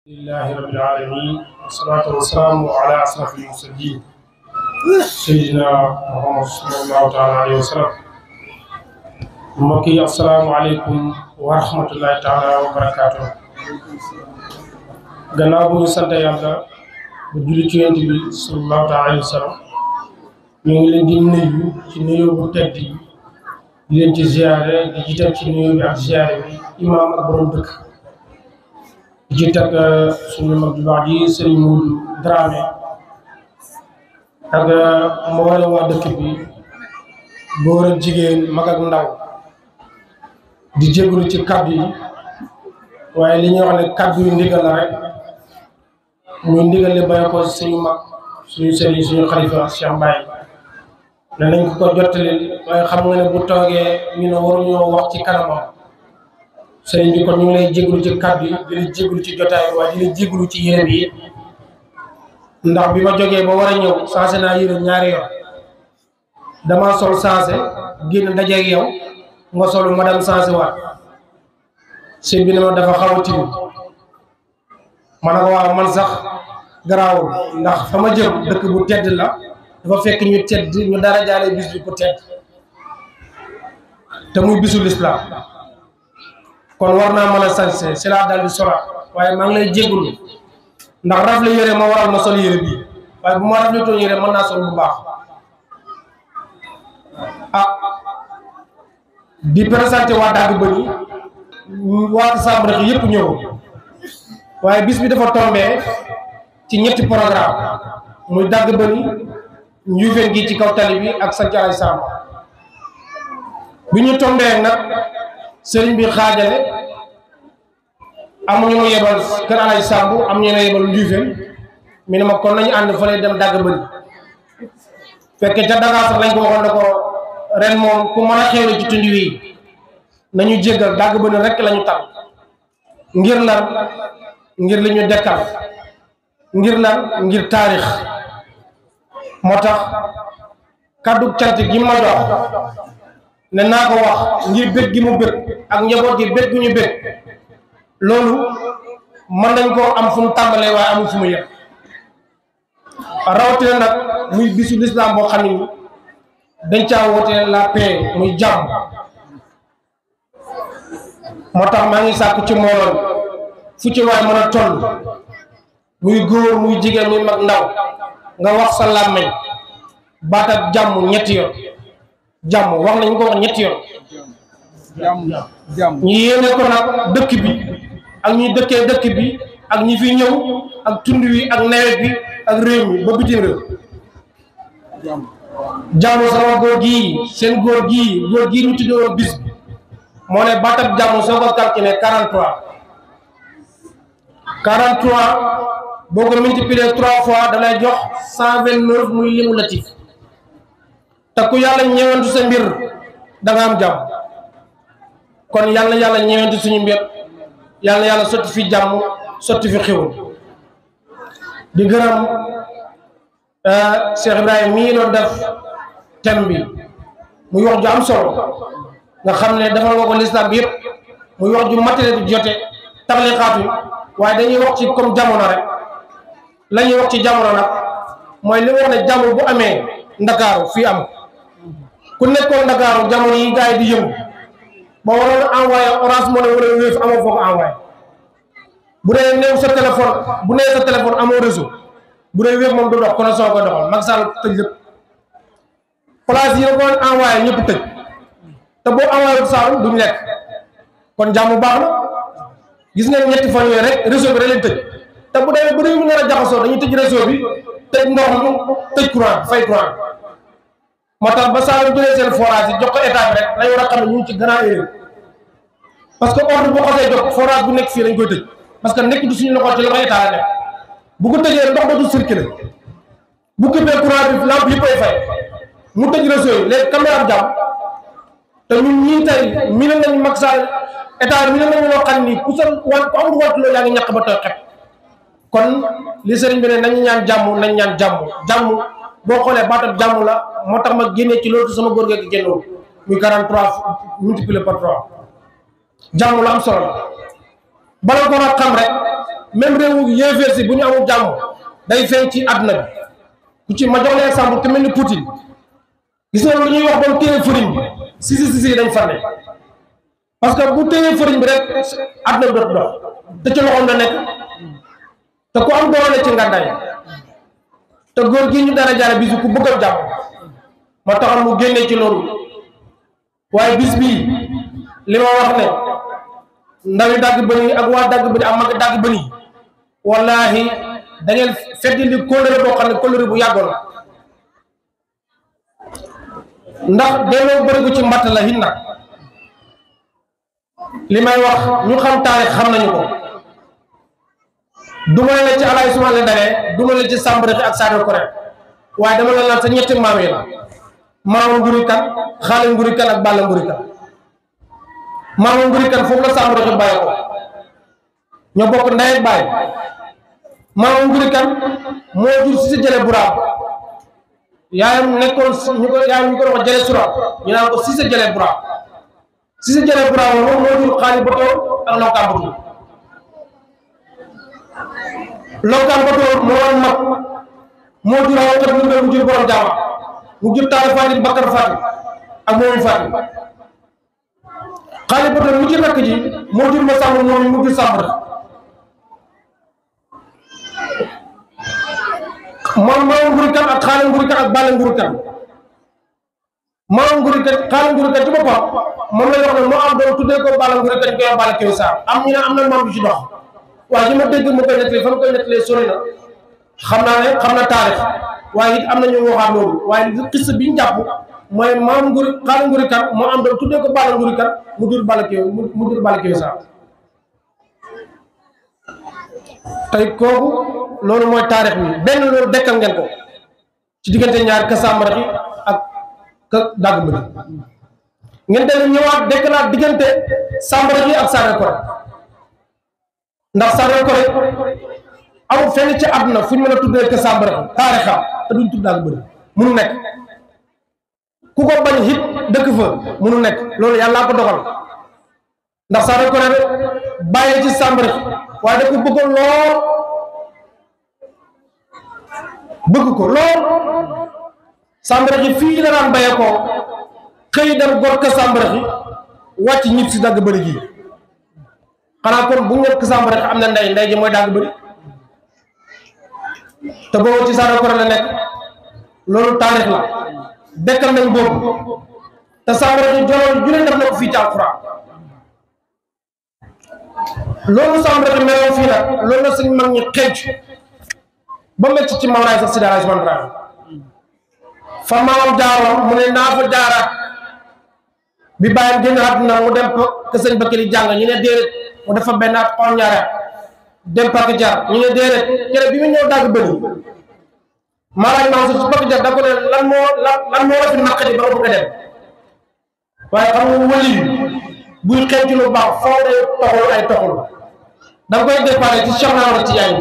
لله رب العالمين والصلاة والسلام على أشرف المرسلين سيدنا محمد صلى الله تعالى عليه وسلم mbokk yi asalaamaaleykum wa rahmatullahi taala wa barakaatu gannaaw bu ñu sant yàlla bu julli ci yonent bi sallallahu taala alayhi wa sallam ñu ngi leen di nuyu ci nuyoo bu tedd yi di leen ci ziare di jiital ci nuyoo bi ak ziare bi imaam ak borom dëkk di ci teg suñu mag ju baax ji Serigne Modou Dramé ak mboolem waa dëkk bi góor ak jigéen mag ak ndaw di jégalu ci kaddu yi waaye li ñuy wax ne kaddu yu ndigal la rek muy ndigal li bàyyi ko suñu mag suñu sëriñ suñu xalifa Cheikh Mbaye ne nañ ko ko jottali waaye xam nga ne bu toogee ñu ne waruñoo wax ci kanamam sëriñ bi kon ñu ngi lay jégalu ci kaddu yi di la jégalu ci jotaay waaye di la jégalu ci yére bi ndax bi ma jógee ba war a ñëw sensé naa yére ñaari yoon dama sol sensé génn dajeeg yow nga solu ma dem sensé waat sëñ bi ne ma dafa xaw a tilim ma ne ko waaw man sax garaawul ndax fa ma jëm dëkk bu tedd la dafa fekk ñu tedd ñu dara jaale bis bi ku tedd te muy bisu lislaam kon war naa mën a sañse si laa dal di sola waaye maa ngi lay jégalu ndax rafle yére ma waral ma sol yére bii waaye bu ma rafle toon yére mën naa sol bu baax ah di présenté waa dagg bëni waa Samb rek yëpp ñëw waaye bis bi dafa tombé ci ñetti programme muy dagg bëni njuufeen gi ci kaw tali bi ak sa jaay Samb bi ñu tombé nag sëriñ bi xaajale amuñu ma yebal kër alay Samb am ñu ne yebal njuufeen mi ne ma kon nañu ànd fa lay dem dagg bëni fekke ca Dakar sax lañ ko waxoon ne ko ren moom ku mën a xewle ci tund wi nañu jéggal dagg bëni rek lañu tal ngir lan ngir li ñu dekkal ngir lan ngir taarix moo tax kaddu cant gi ma jox ne naa ko wax ngir bég gi mu bég ak njaboot gi bég gu ñu bég loolu mën nañ koo am fu mu tàmbalee waaye amul fu mu yem rawatina nag muy bisu lislaam boo xam ne dañ caa woote la paix muy jàmm moo tax maa ngi sàkku ci mbooloo fu ci waay mën a toll muy góor muy jigéen muy mag ndaw nga wax sa làmmeñ baat ak jàmm ñetti yoon jàmm wax nañ ko wax ñetti yoon ñu yéene ko nag dëkk bi ak ñi dëkkee dëkk bi ak ñi fi ñëw ak tund wi ak nawet bi ak réew mi ba bitim réew jàmm sama góor gii seen góor gii góor gii ñu tuddee woon bis bi moo ne baatab jàmm soo ko calculé 43 43 boo ko multiplier 3 fois da lay jox 129 muy limu latif te ku yàlla ñeewantu sa mbir da nga am jàmm kon yàlla yàlla ñeewantu suñu mbir yàlla yàlla sotti fi jàmm sotti fi xewul di gërëm Cheikh Ibrahima mii doon def thème bi muy wax ju am solo nga xam ne defal nga ko lislam bi yëpp muy wax ju matériel bi jote tablixaatu waaye dañuy wax ci comme jamono rek la ñuy wax ci jamono nag mooy li wax ne jàmm bu amee ndakaaru fii am ku nekkoon ndakaaru jamono yi gars yi di yëngu ba waroon envoyé orange money wala wéef amoo foo ko envoyé bu dee néew sa téléphone bu nee sa téléphone amoo réseau bu dee wéef moom du dox connexion koy doxal Macky Sall tëj lépp place yi la ko envoyé ñëpp tëj te boo envoyé Sall duñ lekk kon jàmm baax na gis ngeen ñetti fan yooyu rek réseau bi da leen tëj te bu demee ba réew mi nar a jaxasoo dañuy tëj réseau bi tëj ndox mi tëj courant fay courant moo tax ba saa yu jëlee seen forage yi jox ko état bi rek lañ war a xam ne ñu ngi ci grand erreur parce que ordre bu xasee jox forage bu nekk fii dañ koy tëj parce que nekk du suñu loxo ci loxo état la nekk bu ko tëjee ndox dootul circulé bu këppee courant bi lampe yi koy fay mu tëj réseau yi léegi caméra am jàmm te ñun ñii tey mi ne nañ Macky Sall état mi ne nañu loo xam ni ku sa wan ku amul wattu loolu yaa ngi ñàkk ba tooy xet kon li sëriñ bi ne nañu ñaan jàmm nañ ñaan jàmm jàmm boo xoolee baatab jàmm la moo tax ma génnee ci loolu sama góor geeg génnoon muy 43 multiplié par 3 jàmm la am solo la bala ko nag xam rek même réewu yéeféer si bu ñu amul jàmm day feeñ ci àdduna bi ku ci ma jox leen exemple ku mel ni Poutine gis nga lu ñuy wax doon téye fëriñ bi si si si si dañ fa ne parce que bu téye fëriñ bi rek àdduna bi dootu dox te ci loxoom la nekk te ku am doole ci ngàndaay te góor gi ñu dara jaare bisu ku bëgg a jàmm ma taxal mu génnee ci loolu waaye bis bii li ma wax ne ndawi dagg bëni ak waa dagg bëni ak mag dagg bëni wallahi da ngeen feddi li kóllëre boo xam ne kóllëre bu yàggoon la ndax delloo bërigu ci mbatt la hin nag li may wax ñu xam taarix xam nañu ko duma la ci alaay suma la dalee duma la ci sàmbarixi ak saado ko rek waaye dama la naan sa ñetti maam yi la maama nguri kan xaale nguri kan ak bàlla nguri kan maama nguri kan foofu la sàmbarixi bàyyi ko ñoo bokk ndey ak bàyyi maama nguri kan moo jur si si jële buraam yaayam nekkoon ñu ko yaayam ñu ko wax jële sura ñu naan ko si sa jële buraam si sa jële buraam moom moo jur xaali botoo ak lawkaa botu lawkaa botoo moo am mag moo jur aw xat mu mu jur borom jaama mu jur taal faati bakkar faati ak moomu faati xaali botoo mu jur rakk ji moo jur ma sàmm moom mu jur sàmm rek moom maam nguri kan ak xaale nguri kan ak bàlle nguri kan maam nguri kan xaale nguri kan ci boppam moom la wax ne moo am doon tuddee ko bàlle nguri kan ñu koy wax bàlle kew saar am ñu ne am na maam bi ci dox waaye ñi ma dégg mu koy nettali fa mu koy nettalee sori na xam naa ne xam na taarix waaye it am na ñu waxaat loolu waaye li xis bi ñu jàpp mooy maam nguri xaale nguri kan moo am doon tuddee ko bàlle nguri kan mu dur bàlle kew mu dur bàlle kew saar tey kooku loolu mooy taarix bi benn loolu dekkal ngeen ko ci diggante ñaar ka sàmbaraxi ak ka dàgg bëri ngeen dellu ñëwaat dekkalaat diggante sàmbaraxi ak Saare Kore ndax Saare Kore amul fenn ci àdduna fu ñu mën a tuddee ka sàmbaraxi taarixam te duñ tudd dàgg bëri munu nekk ku ko bañ hit dëkk fa munu nekk loolu yàllaa ko dogal ndax Saare Kore bàyyi ci sàmbaraxi waaye da ko bëggoon lool bëgg ko lool sàmbaraxi fii la daan bayee ko xëy dem gor ka sàmbaraxi wàcc ñib si dagg bëri gi xanaa kon bu ngeen ko sàmbaraxi am na ndey ndey ji mooy dagg bëri te boobu ci Saare Kore la nekk loolu taarix la dekkal nañ boobu te sàmbaraxi joloon ju ne def na ko fii ci alxuraan loolu sàmbaraxi meloon fii nag loolu la suñ mag ñi xenc ba mecc ci mawlaay sax si daal Ousmane Dramé fa maamam jaaroon mu ne naa fa jaaraat bi bàyyam génn àdduna mu dem ke sëñ Bakary jàng ñu ne déedéet mu def fa benn at xool ñaareel dem Pàkk Jar ñu ne déedéet kere bi mu ñëw dagg bëri maalaaj Mansour si Pàkk Jar da ko ne lan moo lan lan moo la fi naqari ba nga bëgg a dem waaye xam nga wëli buy xeeñ ci lu baax foo day toxul ay toxul da nga koy déparé ci Cheikh Naama ci yaay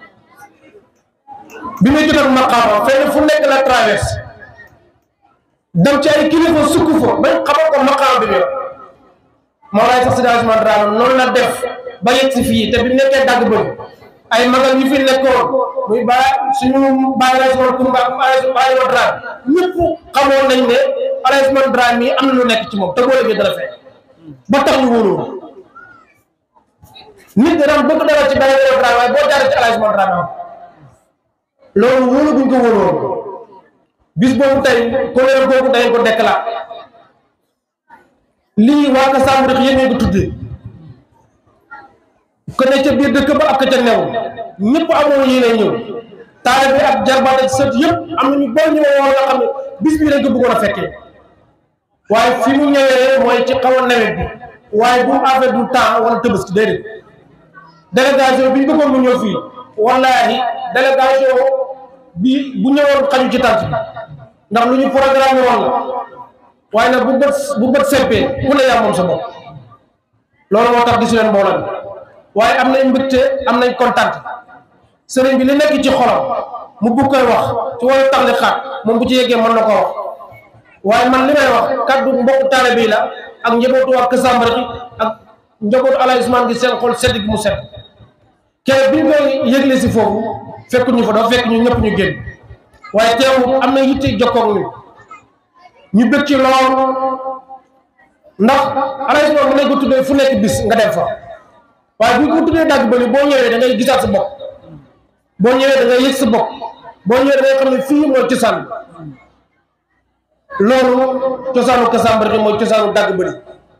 bi muy jot ak maqaama fenn fu nekk la traverse dem ci ay kilifa sukk fa bañ xamal ko maqaama bi mu Mawlaay sax si daal Ousmane Dramé noonu la def ba yegg si fii te bi nekkee dagg bëri ay magal yu fi nekkoon muy ba suñu bàyyi la Ousmane Koumba ak bàyyi la Dramé ñëpp xamoon nañ ne Alaay Ousmane Dramé mii am na lu nekk ci moom te boo léegi dara fekk ba tax ñu wóolu nit dana bëgg dara ci bàyyi la Dramé waaye boo jaaree ci Alaay Ousmane Dramé loolu wóolu buñ ko wóoloon bis boobu tey koleer boobu dañ ko déclaré lii waa ka sàmm rek yéen ko tuddee ko ne ca biir dëkk ba ak ka ca new ñëpp amoon yéene ñëw taale bi ak jarbaat ak sët yëpp am nañu boo ñëwee woon nga xam ne bis bii dañ ko bëggoon a fekkee waaye fi mu ñëwee mooy ci xaw a nawet bi waaye bu affaire du temps wala tëbaski déedéet délégation bi ñu bëggoon mu ñëw fii wallahi délégation bi bu ñëwoon xaju ci tànt bi ndax lu ñu programme woon la waaye nag bu bët bu bët seppee ku ne yaa moom sa bopp loolu moo tax gisu leen mbooloo bi waaye am nañ mbégte am nañ kontaan sëriñ bi li nekk ci xolam mu bugg koy wax ci wàllu tax li xaat moom bu ci yeggee mën na ko wax waaye man li may wax kaddu mbokku taale bii la ak njabootu waa Kësambara gi ak njabootu Alaay Usmaan gi seen xol sedd gi mu sedd kere bi ñu koy yëgle si foofu fekk ñu fa dafa fekk ñu ñëpp ñu génn waaye teewul am na yitte jokkoog ñu ñu bëgg ci lool ndax alay mën nañ ko tuddee fu nekk bis nga dem fa waaye bu ñu ko tuddee dàgg bëri boo ñëwee da ngay gisaat sa bopp boo ñëwee da ngay yëg sa bopp boo ñëwee da ngay xam ne fii mooy cosaan loolu cosaanu Kassambargué mooy cosaanu dàgg bëri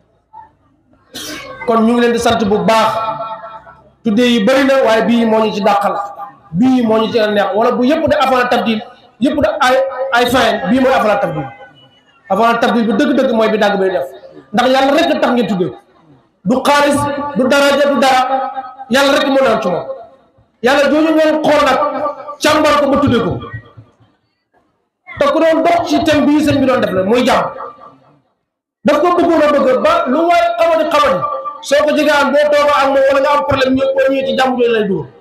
kon ñu ngi leen di sant bu baax tuddee yi bëri na waaye bii moo ñu ci dàqal bii moo ñu ci neex wala bu yëpp de avant tabdil yëpp de ay ay fin bii mooy avant tabdil avant tabdil bi dëgg-dëgg mooy bi dàgg bëri def ndax yàlla rek tax ngeen tuddee du xaalis du daraja du dara yàlla rek moo naan ci moom yàlla jooju ngeen xool nag càmbar ko ba tuddee ko te ku doon dox ci thème bii sëñ bi doon def la muy jàmm daf ko bëggoon a bëgg ba lu waay xamadi xamadi soo ko jege am boo toogoo ak moom wala nga am problème ñëw boo ñëwee ci jàmm jooju lay dugg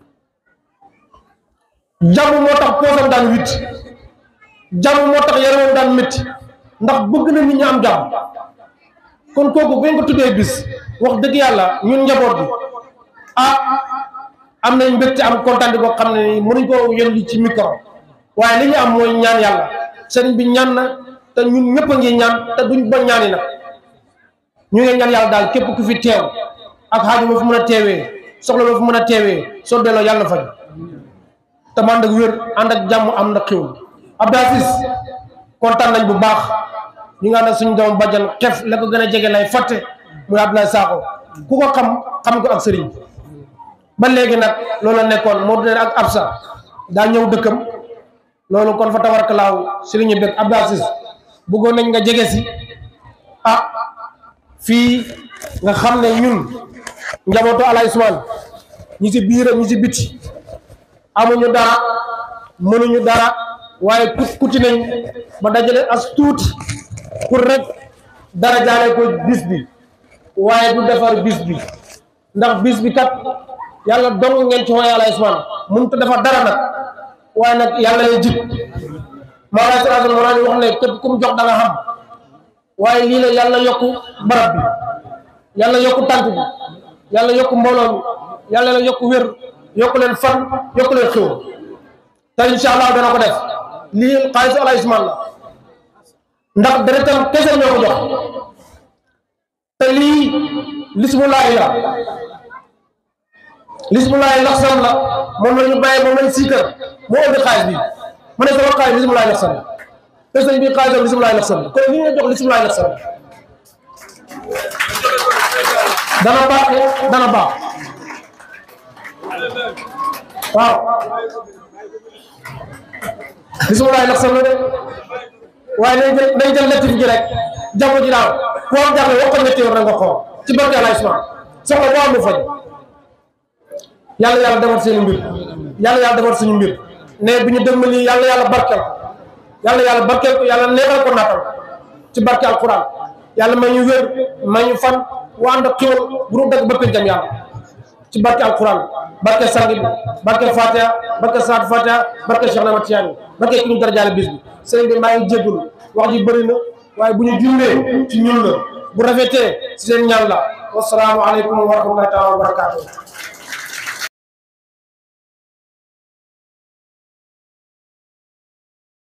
jàmm moo tax poosam daan witt jàmm moo tax yaramam daan métti ndax bëgg na nit ñi am jàmm kon kooku bu ñu ko tuddee bis wax dëgg yàlla ñun njaboot bi ah am nañ mbégte am kontaan boo xam ne nii mënuñ koo yëngu ci micro waaye li ñu am mooy ñaan yàlla sëriñ bi ñaan na te ñun ñëpp a ngi ñaan te duñ ba ñaani nag ñu ngi ñaan yàlla daal képp ku fi teew ak xaaju ma fu mën a teewee soxla ma fu mën a teewee soo delloo yàlla na faj te man ak wér ànd ak jàmm am na xiw Abdou Aziz kontaan nañ bu baax ñu nga ànd ak suñu doom bàjjan xef la ko gën a jege lay fàtte muy Abdoulaye Sakho ku ko xam xam ko ak sëriñ ba léegi nag loolu la nekkoon moo dune ak Absa daa ñëw dëkkam loolu kon fa tabarkalaaw sëriñ ñu bëgg Abdou Aziz bëggoon nañ nga jege si ah fii nga xam ne ñun njabootu Alaay Usmaan ñi si biir ñi si biti amuñu dara mënuñu dara waaye kut kuti nañ ba dajale as tuuti pour rek dara jaale ko bis bi waaye du defar bis bi ndax bis bi kat yàlla dong ngeen ci xooy Alaay Usmaan mënut a defar dara nag waaye nag yàlla lay jib maanaam sallallahu alayhi wa sallam wax ne képp ku mu jox da nga xam waaye lii la yàlla yokku barab bi yàlla yokku tànk bi yàlla yokku mbooloo mi yàlla la yokku wér yokku leen fan yokku leen xew te incha allah dana ko def lii xaalisu Alaay Usmaan la ndax deretam kese ñoo ko jox te lii lismulaahi la lismulaahi laxsan la moom la ñu bàyyi moom lañ siikar moo indi xaalis bi ma ne sama xaalis lismulaahi laxsan la te sëñ bi xaalisam lismulaahi laxsan la kon li nga jox lismulaahi laxsan la dana baax dana baax waaw lismulaahi laxsan la de waaye nañ jël nañ jël lettre gi rek jàmm ji daaw koo am jàmm wax ko ñetti yoon rek nga xool ci barke Alaay Usmaan soxla boo am lu faj yàlla yàlla defar seen mbir yàlla yàlla defar suñu mbir ne bi ñu dëgmal yi yàlla yàlla barkeel ko yàlla yàlla barkeel ko yàlla neexal ko naatal ci barke alquran yàlla may ñu wér may ñu fan wa ànd ak xéwal bu nu dëgg ba pencam yàlla ci barke alquran barke sangi bi barke fatiha barke saat fatiha barke Cheikh Ahmad Tidiane barke ki ñu darajaale bis bi sëriñ bi maa ngi jéggul wax ji bëri na waaye bu ñu jullee ci ñun la bu rafetee si seen ñaan la wasalaamu aleykum wa rahmatullahi taala wa barakatuh